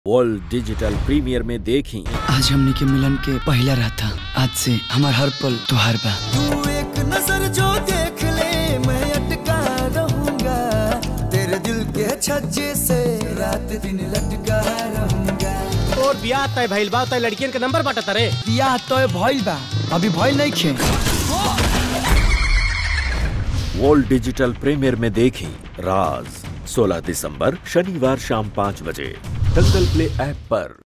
world digital premier में देखी आज हमने के मिलन के पहला रात था आज से हमार हर पल तुहार बा तू एक नजर जो देख ले मैं अटका रहूंगा तेरे दिल के छज्जे से रात दिन लटका रहूंगा और बियाह तय भइल बा तय लड़कियन के नंबर बाटत रे बियाह तो भइल बा अभी भइल नहीं खे वर्ल्ड डिजिटल प्रीमियर में देखी राज 16 दिसंबर शनिवार शाम पाँच बजे दंगल प्ले ऐप पर